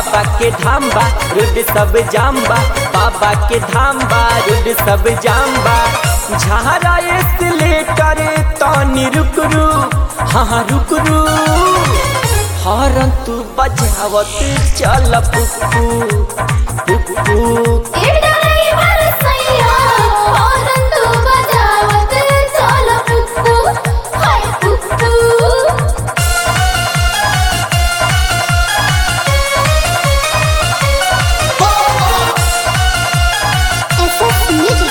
बाबा के धाम बा रोड सब जाम बा बाबा के धाम बा रोड सब जाम बा झारा एस्केलेटर तनी रुक रू हाँ रुक रू हॉर्न तू बजावत चल पुप्पू पुप्पू ए ड्राइवर सैया हॉर्न तू बजावत चल पुप्पू हाय पुप्पू एसएस म्यूजिक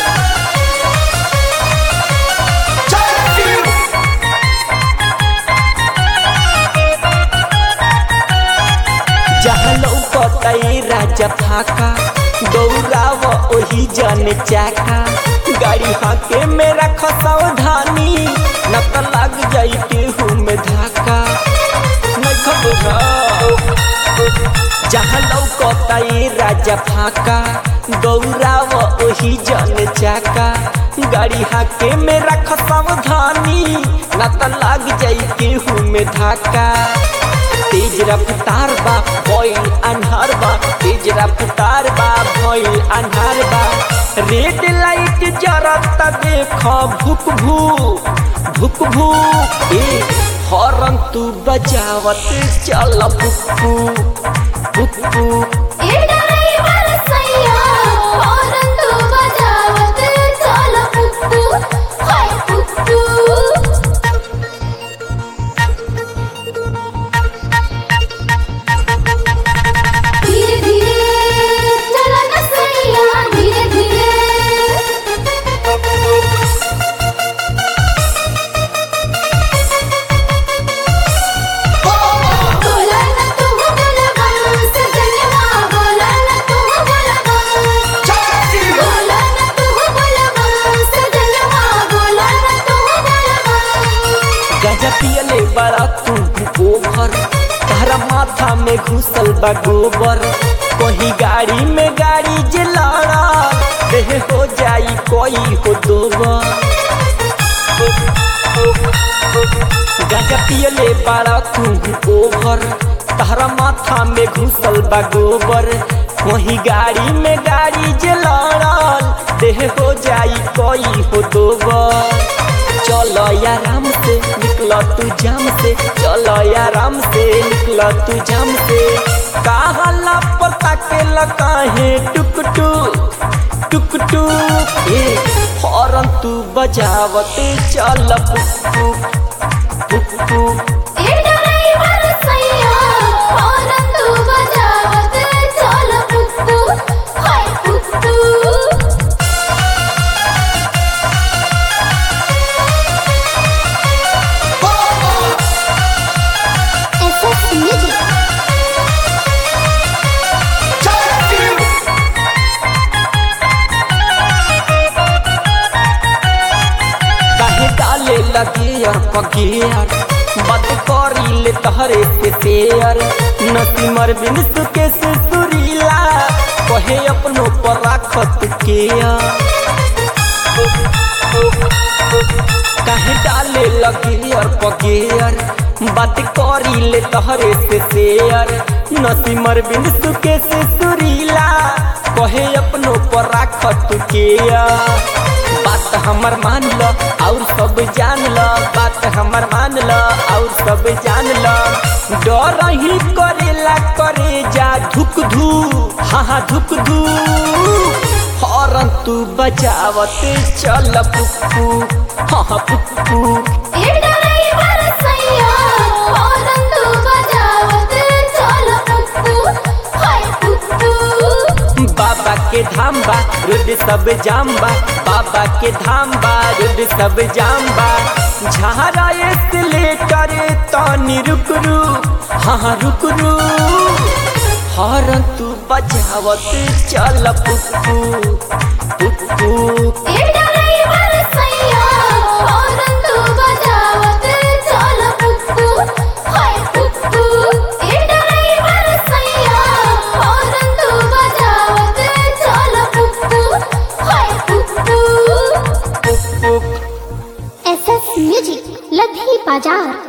जहाँ लौकतई राजा फाका दौड़ाव ओही जन चाका गाड़ी हाके मेरा खसावधानी न त लग जाई केहू में धाका नहीं खबर जहाँ लौकतई राजा फाका दौड़ाव ओही जन चाका गाड़ी हाके मेरा खसावधानी न त लग जाई केहू में धाका तेज रफ्तार बा भइल अन्हार बा तेज रफ्तार बा भइल अन्हार बा रेड लाइट जरत देख भुक भू भुक भू ए हॉर्न तू बजावत चल पुप्पू पुप्पू ए ड्राइवर सैया हॉर्न तू बजावत चल पुप्पू हाय पुप्पू धीरे धीरे चला न सैया धीरे धीरे बोला न तू बोलबा सजनवा बोला न तू बोलबा बोला न तू बोलबा सजनवा बोला न तू बोलबा गजा पियले बड़ा तू ओभर तारा माथा में घुसल बा गोबर कहीं गाड़ी में गाड़ी जे लड़ा देह हो जाई कोई हो दोबर गजा पियले बड़ा तू ओभर तारा माथा में घुसल बा गोबर कहीं गाड़ी में गाड़ी जे लड़ल देह हो जाई कोई हो दोबर चलो आराम से निकल तू जाम से चलो आराम से निकल तू जाम से कहाला पता के लकाहे टुक टुक टुक टुक ए हॉर्न तू बजावत चल पुप्पू पुप्पू ए ड्राइवर सैया हॉर्न तू बजावत चल पुप्पू हाय पुप्पू एसएस म्यूजिक काहे डाले लगे और पगेर बद करी ले तहरे से शेयर नसीमर बिन सुके से सुरीला कहे अपनो पर राखत के काहे डाले लगे और पगेर बात करी ले तहरे से शेयर नसीमर बिन सुके से सुरीला कहे अपनो पर राखत के बात हमर मान ल और सब जान ल बात हमर मान ल और सब जान ल डर ही करेला करे जा धुक धू हाँ हाँ धुक धू हॉर्न तू बजावत चल पुप्पू हाँ हाँ पुप्पू ए ड्राइवर सैया हॉर्न तू बजावत चल पुप्पू हाय पुप्पू बाबा के धाम बा रोड सब जाम बा बाबा के धाम बा रोड सब जाम बा झारा एस्केलेटर तनी रुक रू हाँ रुक रू हॉर्न तू बजावत चल पुप्पू पुप्पू ए ड्राइवर सैया हॉर्न तू बजावत चल पुप्पू हाय पुप्पू ए ड्राइवर सैया हॉर्न तू बजावत चल पुप्पू हाय पुप्पू पुप्पू एसएस म्यूजिक लधी बाजार